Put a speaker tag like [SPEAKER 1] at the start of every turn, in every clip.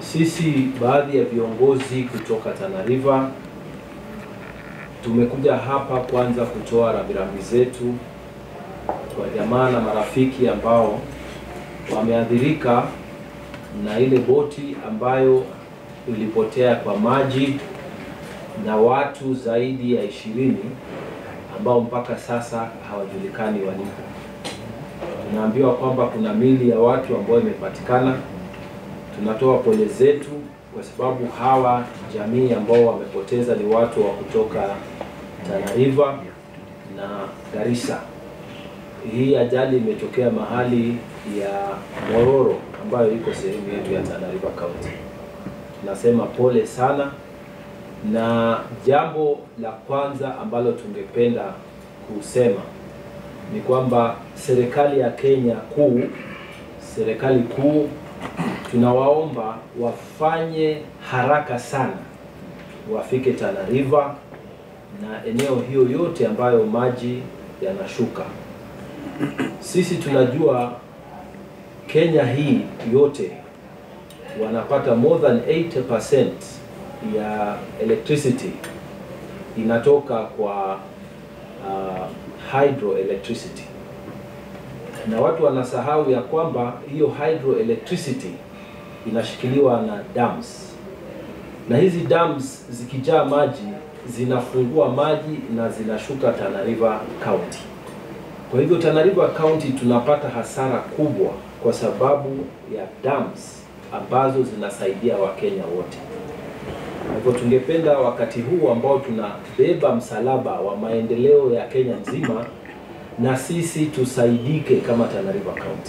[SPEAKER 1] Sisi baadhi ya viongozi kutoka Tana River tumekuja hapa kwanza kutoa rambirambi zetu kwa jamaa na marafiki ambao wameathirika na ile boti ambayo ilipotea kwa maji na watu zaidi ya ishirini ambao mpaka sasa hawajulikani walipo. Tunaambiwa kwamba kuna mili ya watu ambao imepatikana. Tunatoa pole zetu kwa sababu hawa jamii ambao wamepoteza ni watu wa kutoka Tana River na Garissa. Hii ajali imetokea mahali ya Mororo ambayo iko sehemu yetu ya Tana River County. Tunasema pole sana, na jambo la kwanza ambalo tungependa kusema ni kwamba serikali ya Kenya kuu, serikali kuu, tunawaomba wafanye haraka sana, wafike Tana River na eneo hiyo yote ambayo maji yanashuka. Sisi tunajua Kenya hii yote wanapata more than 80% ya electricity inatoka kwa uh, hydroelectricity, na watu wanasahau ya kwamba hiyo hydroelectricity inashikiliwa na dams, na hizi dams zikijaa maji zinafungua maji na zinashuka Tana River County. Kwa hivyo Tana River County tunapata hasara kubwa kwa sababu ya dams ambazo zinasaidia Wakenya wote. Kwa hivyo tungependa wakati huu ambao tunabeba msalaba wa maendeleo ya Kenya nzima, na sisi tusaidike kama Tana River County.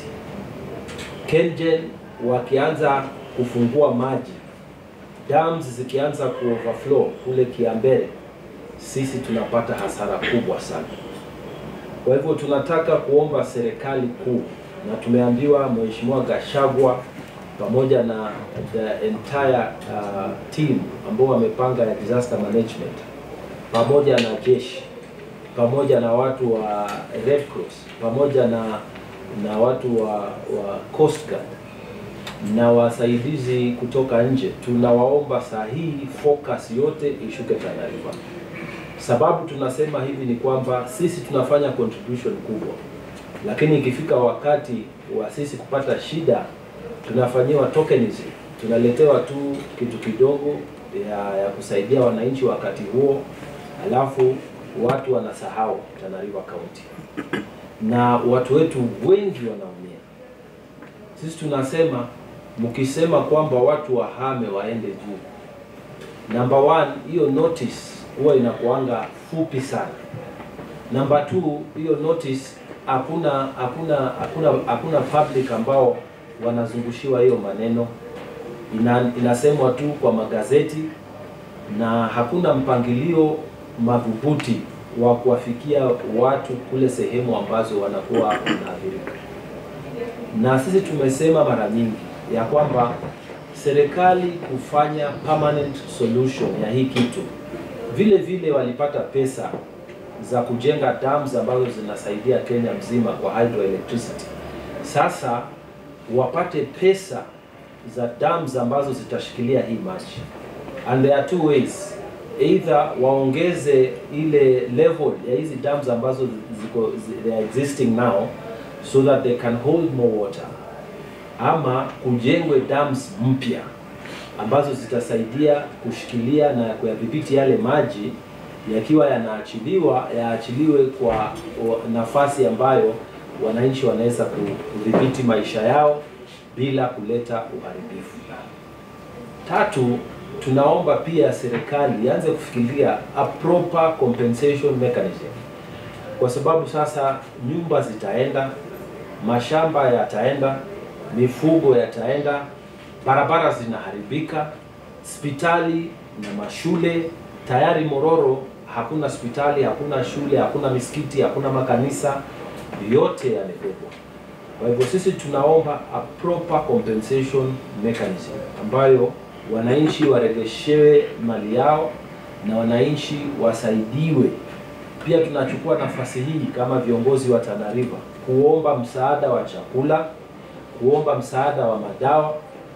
[SPEAKER 1] KenGen wakianza kufungua maji, dams zikianza kuoverflow kule Kiambere, sisi tunapata hasara kubwa sana. Kwa hivyo tunataka kuomba serikali kuu, na tumeambiwa Mheshimiwa Gashagwa pamoja na the entire uh, team ambao wamepanga ya disaster management pamoja na jeshi pamoja na watu wa Red Cross pamoja na na watu wa, wa Coast Guard na wasaidizi kutoka nje, tunawaomba saa hii focus yote ishuke Tana River. Sababu tunasema hivi ni kwamba sisi tunafanya contribution kubwa, lakini ikifika wakati wa sisi kupata shida tunafanyiwa tokenism, tunaletewa tu kitu kidogo ya, ya kusaidia wananchi wakati huo, alafu watu wanasahau Tana River County na watu wetu wengi wanaumia. Sisi tunasema mkisema kwamba watu wahame waende juu, number one, hiyo notice huwa inakuanga fupi sana. Number two, hiyo notice hakuna hakuna hakuna hakuna public ambao wanazungushiwa hiyo maneno. Ina, inasemwa tu kwa magazeti na hakuna mpangilio madhubuti wa kuwafikia watu kule sehemu ambazo wanakuwa wanaathirika. Na sisi tumesema mara nyingi ya kwamba serikali kufanya permanent solution ya hii kitu, vile vile walipata pesa za kujenga dams ambazo zinasaidia Kenya mzima kwa hydroelectricity. Sasa wapate pesa za dams ambazo zitashikilia hii maji, and there are two ways either waongeze ile level ya hizi dams ambazo ziko they are existing now so that they can hold more water, ama kujengwe dams mpya ambazo zitasaidia kushikilia na kuyadhibiti yale maji yakiwa yanaachiliwa yaachiliwe kwa nafasi ambayo wananchi wanaweza kudhibiti maisha yao bila kuleta uharibifu. Tatu, tunaomba pia serikali ianze kufikiria a proper compensation mechanism, kwa sababu sasa nyumba zitaenda, mashamba yataenda, mifugo yataenda, barabara zinaharibika, hospitali na mashule tayari. Mororo hakuna hospitali, hakuna shule, hakuna misikiti, hakuna makanisa, yote yamebebwa. Kwa hivyo sisi tunaomba a proper compensation mechanism ambayo wananchi waregeshewe mali yao na wananchi wasaidiwe. Pia tunachukua nafasi hii kama viongozi wa Tana River kuomba msaada wa chakula, kuomba msaada wa madawa,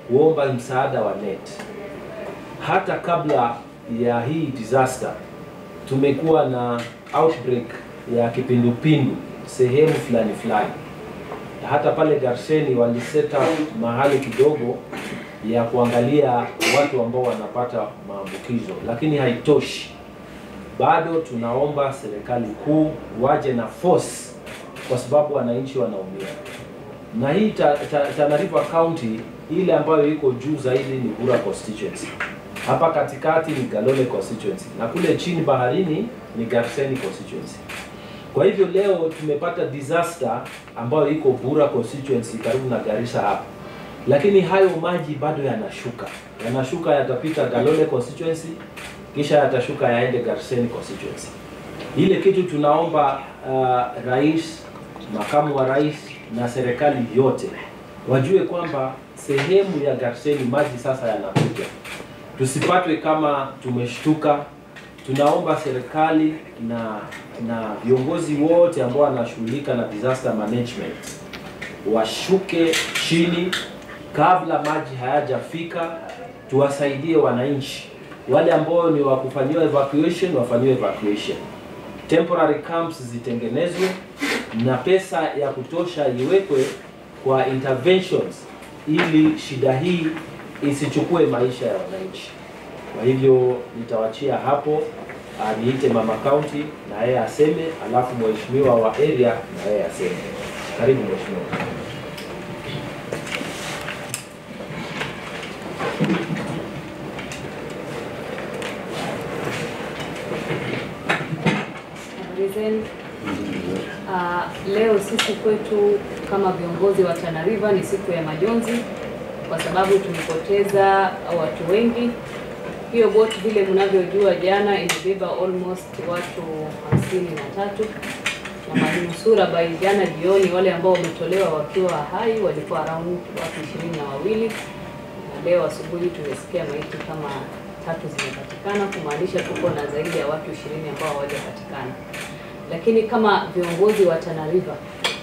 [SPEAKER 1] kuomba msaada wa NET. Hata kabla ya hii disaster tumekuwa na outbreak ya kipindupindu sehemu fulani fulani. Hata pale Garsheni waliset up mahali kidogo ya kuangalia watu ambao wanapata maambukizo, lakini haitoshi. Bado tunaomba serikali kuu waje na force, kwa sababu wananchi wanaumia. Na hii ta, ta, Tana River County ile ambayo iko juu zaidi ni Bura constituency, hapa katikati ni Galole constituency, na kule chini baharini ni Garsen constituency. Kwa hivyo leo tumepata disaster ambayo iko Bura constituency karibu na Garissa hapa, lakini hayo maji bado yanashuka, yanashuka yatapita Galole constituency, kisha yatashuka yaende Garsen constituency. Ile kitu tunaomba uh, rais, makamu wa rais na serikali yote wajue kwamba sehemu ya Garseni maji sasa yanakuja, tusipatwe kama tumeshtuka. Tunaomba serikali na na viongozi wote ambao wanashughulika na disaster management washuke chini kabla maji hayajafika, tuwasaidie wananchi wale ambao ni wa kufanyiwa evacuation wafanyiwe evacuation, temporary camps zitengenezwe na pesa ya kutosha iwekwe kwa interventions ili shida hii isichukue maisha ya wananchi. Kwa hivyo nitawachia hapo, ah, niite mama county na yeye aseme, alafu mheshimiwa wa area na yeye aseme. Karibu mheshimiwa.
[SPEAKER 2] Habari zenu. Ah, leo sisi kwetu kama viongozi wa Tana River ni siku ya majonzi kwa sababu tumepoteza watu wengi. Hiyo boti vile mnavyojua, jana imebeba almost watu hamsini na tatu na manusura by jana jioni, wale ambao wametolewa wakiwa hai walikuwa around watu ishirini na wawili na leo asubuhi tumesikia maiti kama tatu zimepatikana, kumaanisha tuko na zaidi ya watu ishirini ambao hawajapatikana. Lakini kama viongozi wa Tana River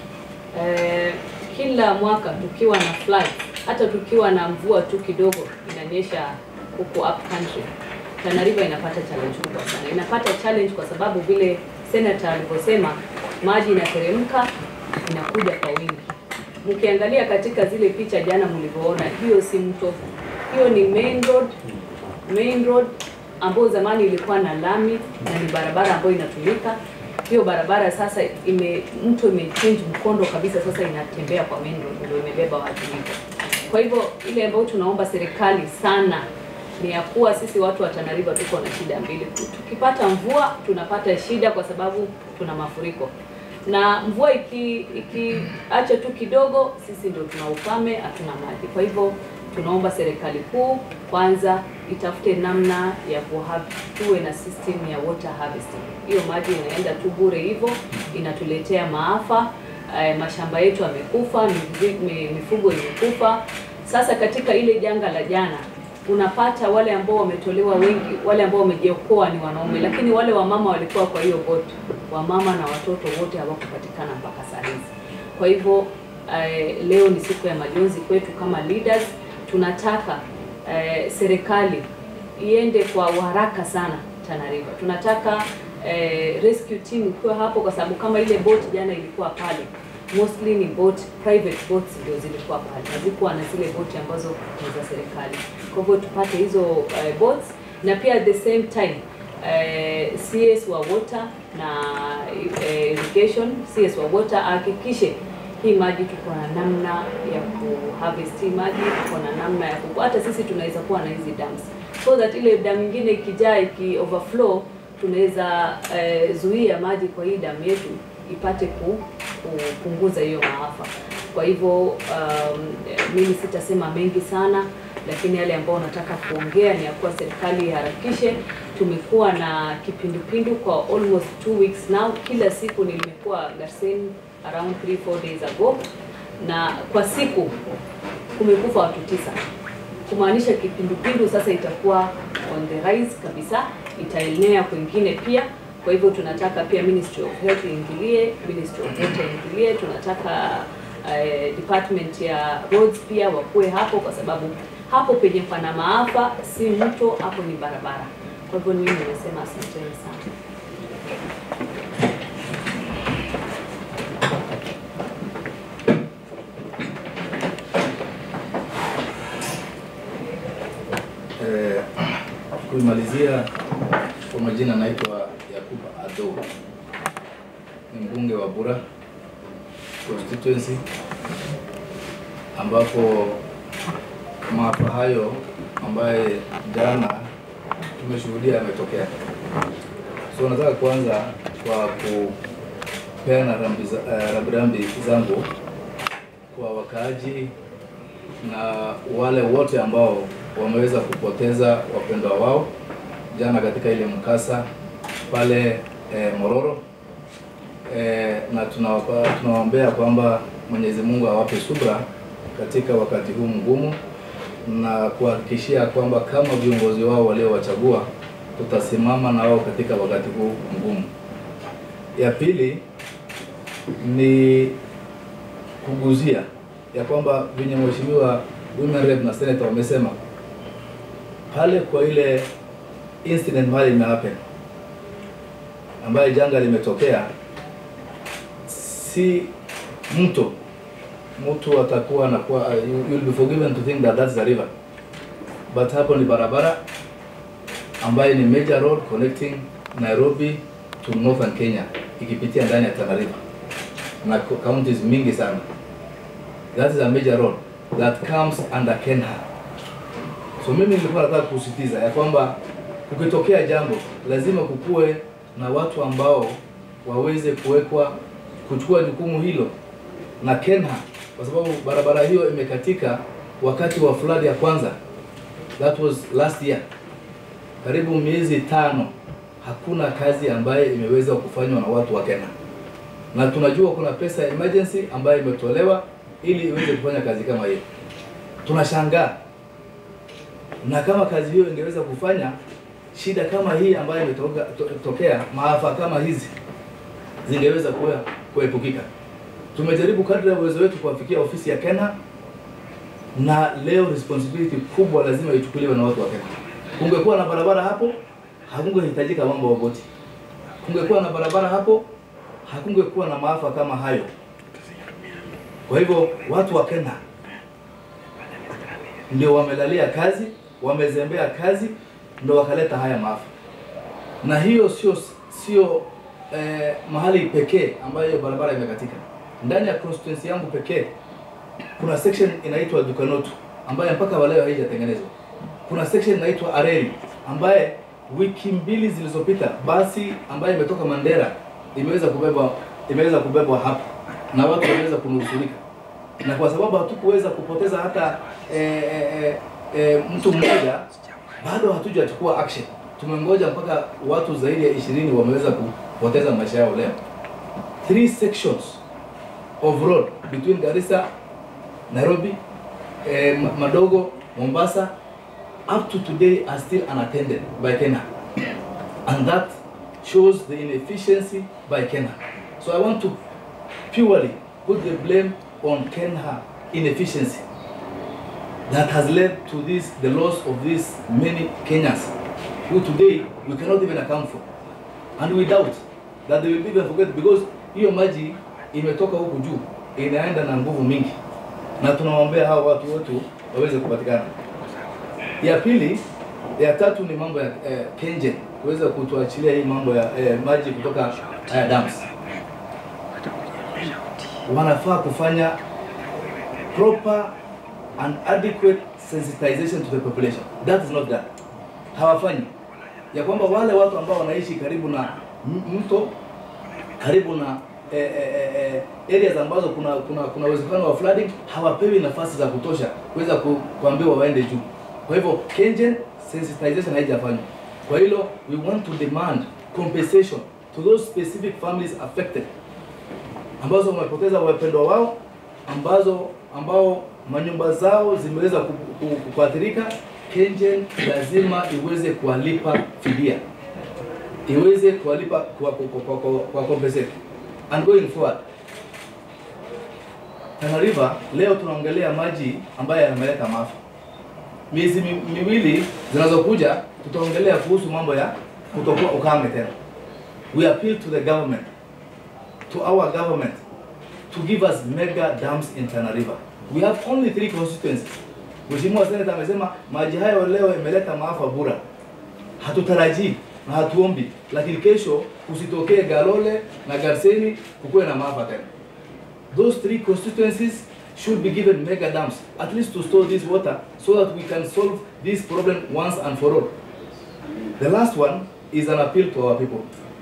[SPEAKER 2] eh, kila mwaka tukiwa na flood, hata tukiwa na mvua tu kidogo inanyesha huku up country, Tana River inapata challenge kubwa sana. Inapata challenge kwa sababu vile senator alivyosema, maji inateremka inakuja kwa wingi. Mkiangalia katika zile picha jana mlivyoona, hiyo si mto, hiyo ni main road, main road ambayo zamani ilikuwa na lami na ni barabara ambayo inatumika. Hiyo barabara sasa ime mto imechange mkondo kabisa, sasa inatembea kwa main road, ndio imebeba watu hivyo. Kwa hivyo ile ambayo tunaomba serikali sana ni ya kuwa sisi watu wa Tana River tuko na shida mbili. Tukipata mvua tunapata shida kwa sababu tuna mafuriko, na mvua iki ikiacha tu kidogo, sisi ndio tuna ukame, hatuna maji. Kwa hivyo tunaomba serikali kuu kwanza itafute namna ya kuhab, tuwe na system ya water harvesting. Hiyo maji inaenda tu bure hivyo, inatuletea maafa. Eh, mashamba yetu yamekufa, mifugo- mi- mifugo imekufa. Sasa katika ile janga la jana unapata wale ambao wametolewa wengi, wale ambao wamejiokoa ni wanaume, lakini wale wamama walikuwa kwa hiyo boti, wamama na watoto wote hawakupatikana mpaka saa hizi. Kwa hivyo eh, leo ni siku ya majonzi kwetu kama leaders. Tunataka eh, serikali iende kwa uharaka sana Tana River. Tunataka eh, rescue team ikiwa hapo, kwa sababu kama ile boat jana ilikuwa pale mostly ni boat private boats ndio zilikuwa pale, hazikuwa na zile boti ambazo ni za serikali. Kwa hivyo tupate hizo eh, boats na pia at the same time eh, CS wa water na eh, irrigation CS wa water ahakikishe hii maji tuko na namna ya kuharvest hii maji, tuko na namna ya ku hata sisi tunaweza kuwa na hizi dams so that ile dam nyingine ikijaa iki overflow tunaweza eh, zuia maji kwa hii damu yetu ipate ku, kupunguza hiyo maafa. Kwa hivyo um, mimi sitasema mengi sana, lakini yale ambayo nataka kuongea ni ya kuwa serikali iharakishe. Tumekuwa na kipindupindu kwa almost two weeks now, kila siku nimekuwa Garsen around 3 4 days ago, na kwa siku kumekufa watu tisa kumaanisha kipindupindu sasa itakuwa on the rise kabisa, itaenea kwingine pia. Kwa hivyo tunataka pia Ministry of Health iingilie, Ministry of Water iingilie. Tunataka eh, department ya roads pia wakuwe hapo, kwa sababu hapo penye pana maafa si mto, hapo ni barabara. Kwa hivyo mimi nimesema asanteni sana.
[SPEAKER 3] Eh, kuimalizia kwa majina naitwa Yakuba Ado, ni mbunge wa Bura constituency, ambapo maafa hayo ambaye jana tumeshuhudia yametokea. So nataka kuanza kwa kupeana rambi za- eh, rambirambi zangu kwa wakaaji na wale wote ambao wameweza kupoteza wapendwa wao jana katika ile mkasa pale eh, Mororo eh, na tunawapa- tunawaombea kwamba Mwenyezi Mungu awape subra katika wakati huu mgumu na kuhakikishia kwamba kama viongozi wao waliowachagua tutasimama na wao katika wakati huu mgumu. Ya pili ni kuguzia ya kwamba venye mheshimiwa women rep na senator wamesema pale kwa ile incident mahali imehappen ambayo janga limetokea, si mto mtu atakuwa anakuwa uh, you, you'll be forgiven to think that that's the river but hapo ni barabara ambayo ni major road connecting Nairobi to northern Kenya ikipitia ndani ya Tana River na co- counties mingi sana that is a major road that comes under Kenha. So mimi nilikuwa nataka kusisitiza ya kwamba kukitokea jambo lazima kukuwe na watu ambao waweze kuwekwa kuchukua jukumu hilo na Kenha, kwa sababu barabara hiyo imekatika wakati wa flood ya kwanza, that was last year, karibu miezi tano, hakuna kazi ambayo imeweza kufanywa na watu wa Kenya, na tunajua kuna pesa ya emergency ambayo imetolewa ili iweze kufanya kazi kama hiyo. Tunashangaa, na kama kazi hiyo ingeweza kufanya, shida kama hii ambayo imetokea to, tokea, maafa kama hizi zingeweza kuwa kuepukika. Tumejaribu kadri ya uwezo wetu kuwafikia ofisi ya Kenya, na leo responsibility kubwa lazima ichukuliwe na watu wa Kenya. Kungekuwa na barabara hapo, hakungehitajika mambo ya boti. Kungekuwa na barabara hapo, hakungekuwa na maafa kama hayo. Kwa hivyo watu wa Kenya ndio wamelalia kazi, wamezembea kazi, ndio wakaleta haya maafa. Na hiyo sio sio eh, mahali pekee ambayo hiyo barabara imekatika. Ndani ya constituency yangu pekee kuna section inaitwa Dukanotu ambayo mpaka waleo haijatengenezwa. Kuna section inaitwa Areli ambaye wiki mbili zilizopita basi ambayo imetoka Mandera imeweza kubebwa imeweza kubebwa hapa na watu wameweza kunusurika, na kwa sababu hatukuweza kupoteza hata eh, eh, eh, mtu mmoja, bado hatujachukua action. Tumengoja mpaka watu zaidi ya ishirini wameweza kupoteza maisha yao leo. Three sections of road between Garissa, Nairobi, eh, Ma- Madogo, Mombasa, up to today are still unattended by Kenya. And that shows the inefficiency by Kenya. So I want to purely put the blame on Kenya inefficiency that has led to this, the loss of these many Kenyans, who today we cannot even account for. And we doubt that they will even forget because hiyo maji imetoka huku juu inaenda na nguvu mingi, na tunawaombea hao watu wetu waweze kupatikana. Ya pili, ya tatu ni mambo ya eh, KenGen kuweza kutuachilia hii mambo ya eh, maji kutoka eh, dams. Wanafaa kufanya proper and adequate sensitization to the population. That is not done. Hawafanyi ya kwamba wale watu ambao wanaishi karibu na m- mto karibu na eh, eh, eh, areas ambazo kuna kuna kuna uwezekano wa flooding hawapewi nafasi za kutosha kuweza ku, kuambiwa waende juu. Kwa hivyo KenGen sensitization haijafanywa. Kwa hilo we want to demand compensation to those specific families affected ambazo wamepoteza wapendwa wao ambazo ambao manyumba zao zimeweza ku- ku- ku- kuathirika. KenGen lazima iweze kuwalipa fidia, iweze kuwalipa kwa, kwa, kwa, kwa, kwa compensate and going forward Tana River leo tunaongelea maji ambayo yameleta maafa. Miezi mi, miwili zinazokuja tutaongelea kuhusu mambo ya kutokuwa ukame tena. We appeal to the government, to our government to give us mega dams in Tana River. We have only three constituencies. Mheshimiwa Senator amesema maji hayo leo imeleta maafa bura. Hatutarajii na hatuombi, lakini kesho kusitokee Galole na Garseni kukuwe na maafa tena. Those three constituencies should be given mega dams at least to store this water so that we can solve this problem once and for all. The last one is an appeal to our people.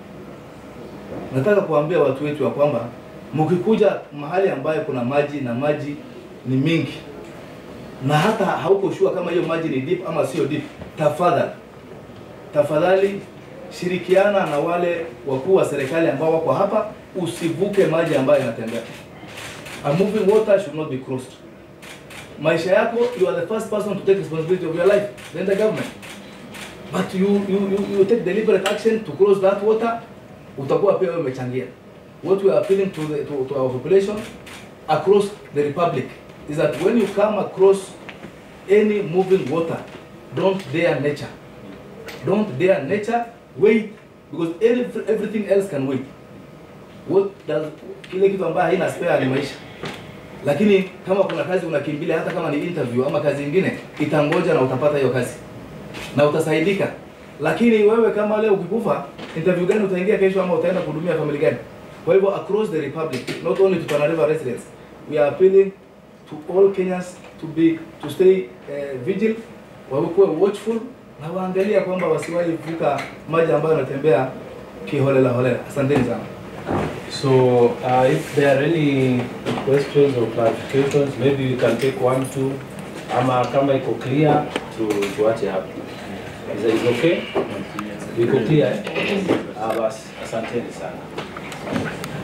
[SPEAKER 3] Nataka kuambia watu wetu ya kwamba mkikuja mahali ambayo kuna maji na maji ni mingi na hata hauko sure kama hiyo maji ni deep ama sio deep, tafadhali tafadhali shirikiana na wale wakuu wa serikali ambao wako hapa, usivuke maji ambayo yanatembea. A moving water should not be crossed. Maisha yako, you are the first person to take responsibility of your life, then the government. But you, you, you, you take deliberate action to cross that water, utakuwa pia wewe umechangia. What we are appealing to, the, to, to our population across the republic is that when you come across any moving water, don't dare nature. Don't dare nature, wait, because every, everything else can wait. What does, kile kitu ambayo haina spare ni maisha. Lakini kama kuna kazi unakimbilia, hata kama ni interview ama kazi ingine, itangoja na utapata hiyo kazi na utasaidika. Lakini wewe kama leo ukikufa, interview gani utaingia kesho ama utaenda kuhudumia family gani? Kwa hivyo across the republic, not only to Tana River residents, we are appealing to all Kenyans to be to stay uh, vigil, wakuwe watchful na waangalia kwamba wasiwahi vuka maji ambayo yanatembea kiholela holela. Asanteni sana.
[SPEAKER 1] So uh, if there are any questions or clarifications, maybe we can take one, two, ama kama iko clear tu tuache hapo. Is that is okay? Iko clear eh? Ah, basi asanteni sana.